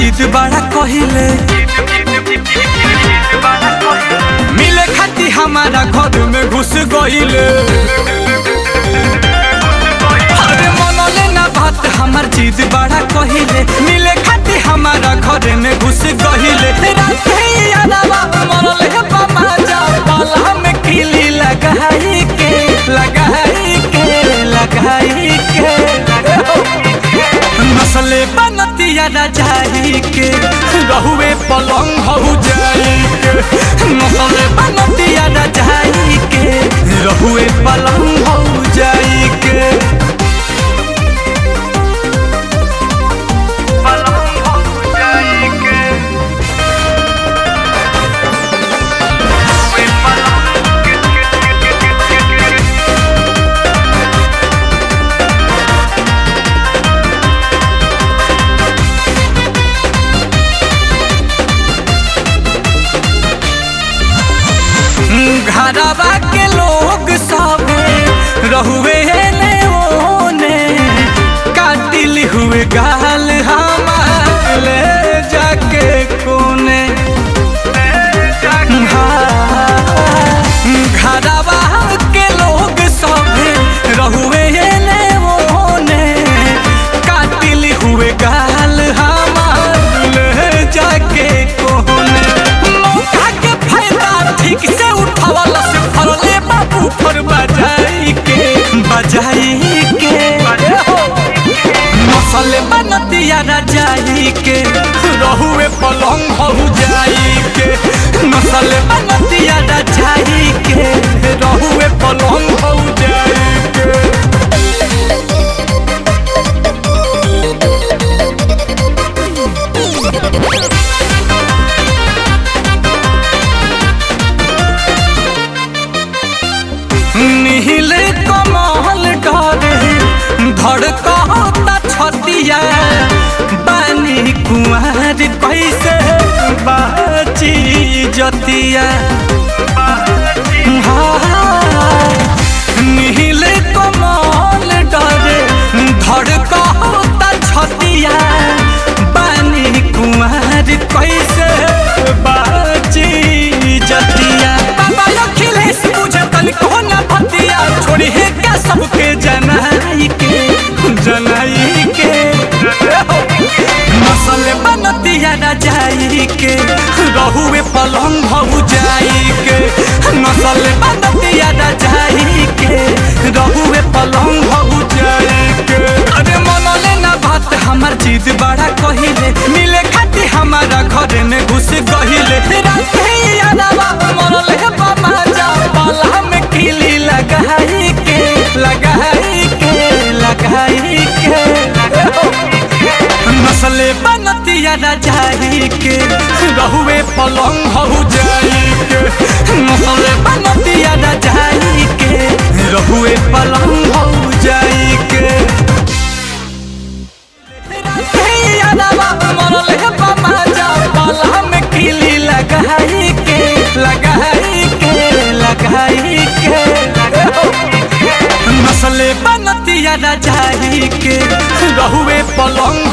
जिद बड़ा कहिले मिले खाती हमारा घर में घुस गईले अरे मनले ना बात हमार जिद बड़ा कहिले मिले खाती हमारा घर में घुस गईले राते यादवा मनले बाबा जा बाला में किली लगाई के लगाई के लगाई के नसले बनतिया रजाई के रहुए पलंग हो जाई के नसले बनतिया रजाई के रहुए पलंग हो जाई के पलंग हो जाई के रहुए घरवा के लोग सब रहुए ने ओने काटिल हुए गाल हमार ले जाके कोने हाँ, घरवा के लोग सब रहुए ने ओने काटिल हुए गाल हमार ले जाके कोने मौका के फायदा ठीक से उठावल से फरले बाबू फर बजाई के बजाई के मसले बनतिया रजाई के रहुए पलंग हो जाई के मसले बनतिया रजाई के रहुए पलंग हो जाई के नील कमल डरे धड़कता छतिया बानी कुमार कैसे बाची जतिया हाँ, नील कमल डरे धड़कता छतिया बानी कुमार कैसे बाची जतिया बाबा अखिलेश बुझे तनिको न भतिया छोड़ी है क्या सबके जनाई के जनाई के नसल बनतिया रजाई के रहुए पलंग हो जाई के नसल बनतिया रजाई के रहुए पलंग हो जाई के अरे मनले ना बात हमार जिद बड़ा कहिले मिले खाती हमारा घर में घुस गहिले राते यादवा मनले बाबा जा बाला में किली लगाई के लगाई के लगाई के नसले बनतिया रजाई के रहुए पलंग हो जाई के नसले बनतिया रजाई के रहुए पलंग हो जाई के राते यादवा मनले बाबा जा बाला में किली लगाई के लगाई के लगाई के नसले बनतिया रजाई के रहुए पलंग